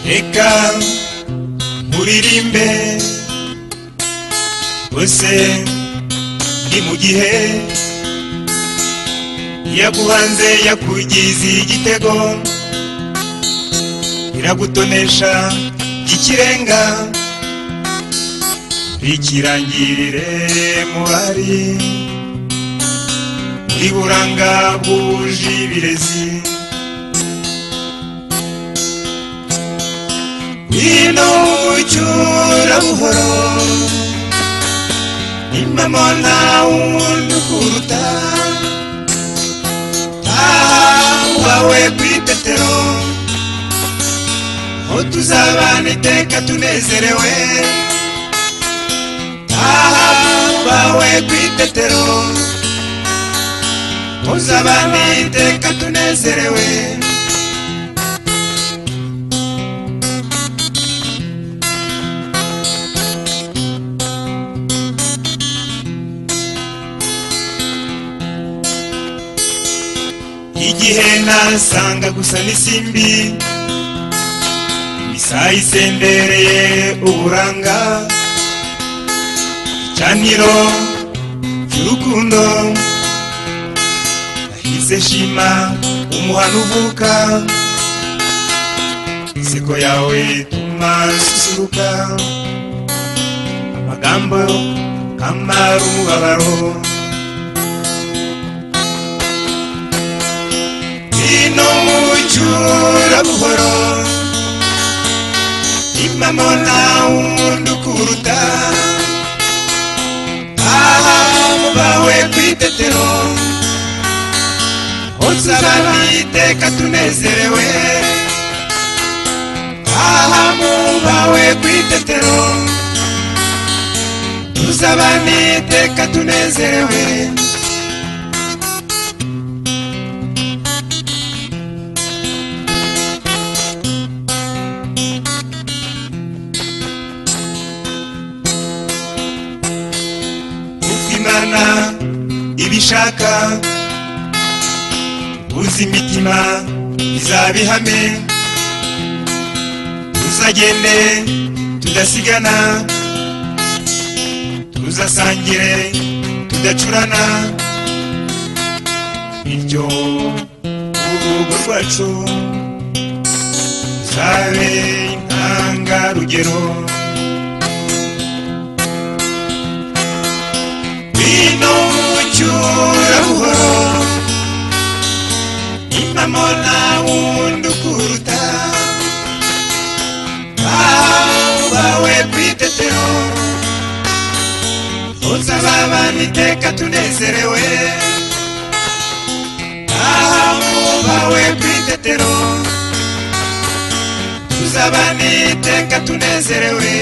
reka muririmbe bose ni mu gihe yaguhanze yakugize igitego iragutonesha ikirenga rikirangirire mubari muri buranga bwuje ibirezi Ino ucyura buhoro Impamo nta wundi ukuruta Tahawe ku itetero Aho tuzabana iteka tunezerewe Tahawe ku itetero Tuzabana iteka tunezerewe igihe nasanga gusa n'isimbi isaha isendereye uburanga icaniro cy'urukundo nahise shima umuhano uvuka inseko yawe ituma susuruka amagambo kamara umubabaro ino mucyura buhoro impamo nta wundi ukuruta aha bawe ku itetero uzabana iteka tunezerewe aha bawe ku itetero tuzabana iteka tunezerewe imana ibishaka uzi imitima izabihame tuzagende tudasigana tuzasangire tudacurana bityo urugo rwacu ruzabe intangarugero rugero vino cyura buhoro impamo nta wundi ukuruta bawe ku itetero uzababana iteka tunezerewe bawe ku itetero tuzabana iteka tunezerewe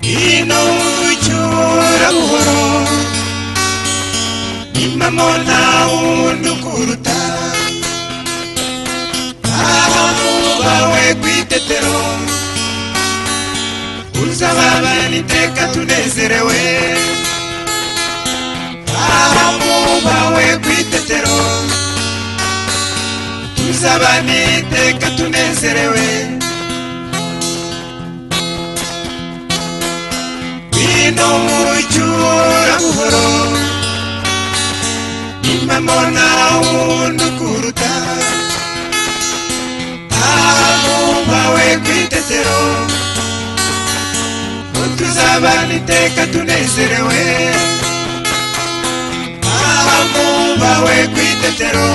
ino ucyura buhoro impamo nta wundi ukuruta aha bawe ku itetero uzababana iteka tunezerewe aha bawe ku itetero tuzabana iteka tunezerewe ino mucyura buhoro impamo nta wundi ukuruta bawe ku itetero tuzabana iteka tunezerewe twawe ku itetero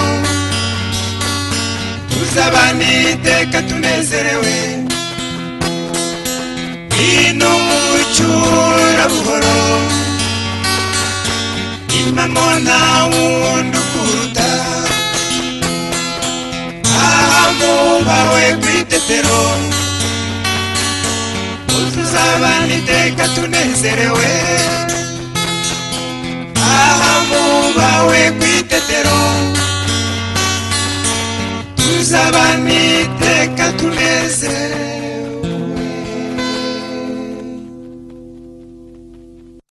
tuzabana iteka tunezerewe ngwino mucyura buhoro impamo nta wundi ukuruta aha mubawe ku itetero tuzabana iteka tunezerewe aha mubawe ku itetero tuzabana iteka tunezerewe